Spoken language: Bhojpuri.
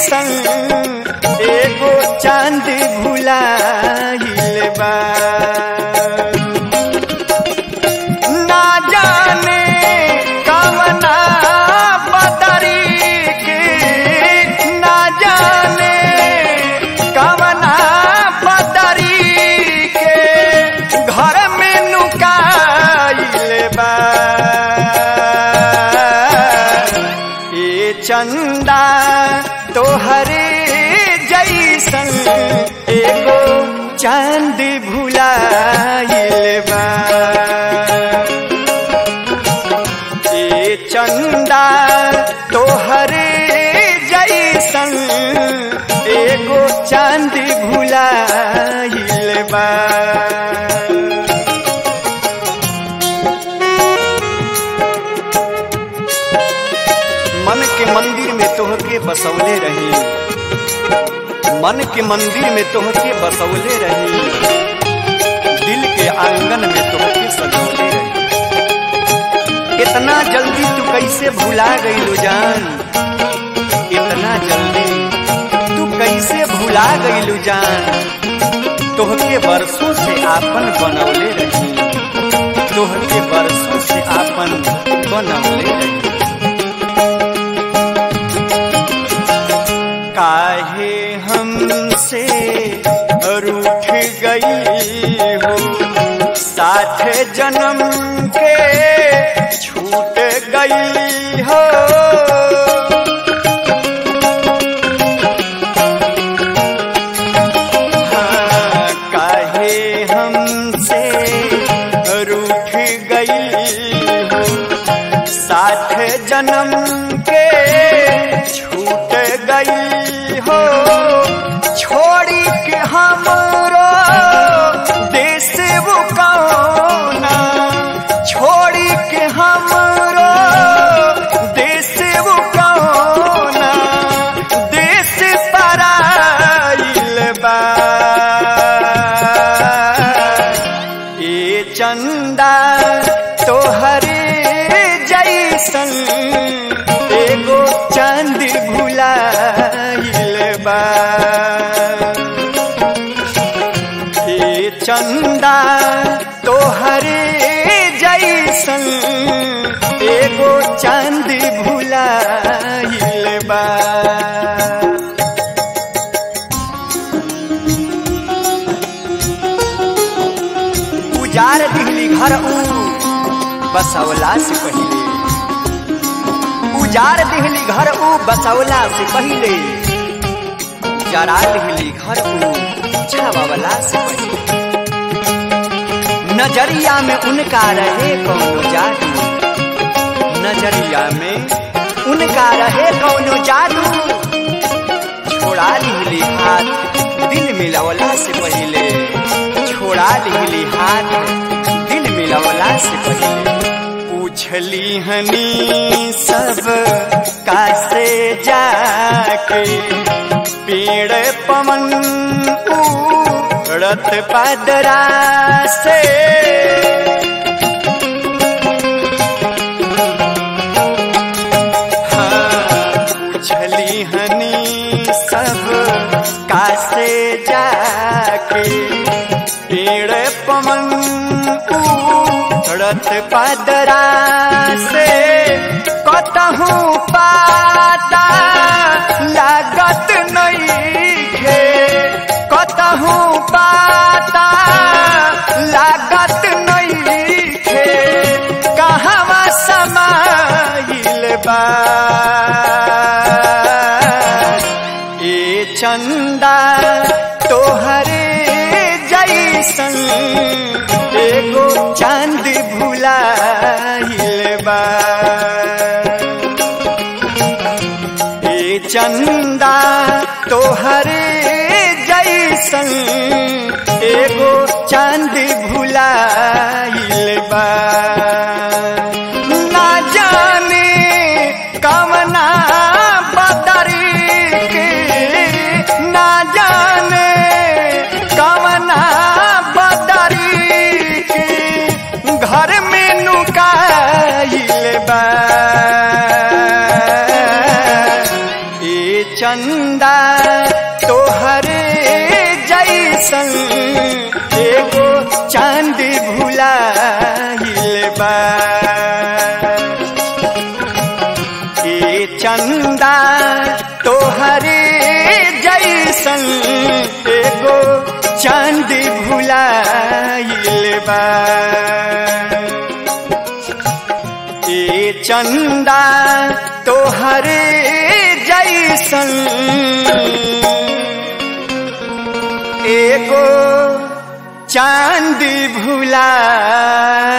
जैसन एगो चांद भुलाइल बा ना जाने कवना बदरी के ना जाने कवना बदरी के घर में नुकाइल बा ए चंदा तोहरे जैसन एगो चांद भुलाइल बा ए चंदा तोहरे जैसन एगो चांद भुलाइल बा मन के मंदिर में तोहके बसौले रही मन के मंदिर में तोहके बसौले रही दिल के आंगन में तोहके सजौले रही इतना जल्दी तू कैसे भुला गई जान इतना जल्दी तू कैसे भुला गई जान तोहके बरसों से आपन बनौले रही तोहके बरसों से आपन बनौले रही काहे हमसे रूठ गई हो साथ जन्म के छूट गई हो हाँ, काहे हमसे रूठ गई हो साथ जन्म के छूट गई हो छोड़ी के हमरो देश वो कौना छोड़ी के हमरो देश वो कौना देश पराइल बा ए चंदा तोहरे जैसन एगो चांद भुलाइल बा ए चंदा तोहरे जैसन एगो चांद भुलाइल बा उजार दिहली घर ऊ बसौला से पहले उजार दिहली घर ऊ बसौला से पहले जरा दिहली घर ऊ छावावला से पहले नजरिया में उनका रहे कौनो जादू नजरिया में उनका रहे कौनो जादू छोड़ा लिहली हाथ दिल मिलवला से पहले छोड़ा लिहली हाथ दिल मिलवला से पहले पूछली हनी सब कासे जाके पेड़ पवन उड़त पदरा से हाँ, पूछली हनी सब कासे जाके पेड़ पवन उड़त पदरा से कतहूँ पाता लागत नहीं खे कतहूँ पाता लागत नहीं खे कहवा समाइल बा ए चंदा तोहरे जैसन एगो चांद भुलाइल बा ए चंदा तोहरे जैसन एगो चांद भुलाइल बा ना जाने कवना बदरी के ना जाने कवना बदरी के घर में नुकाइल बा ए चंद चंदा तोहरे जैसन एगो चांद भुलाइल बा ए चंदा तोहरे जैसन एगो चांद भुलाइल बा ए चंदा तोहरे जैसन एगो चांद भुलाइल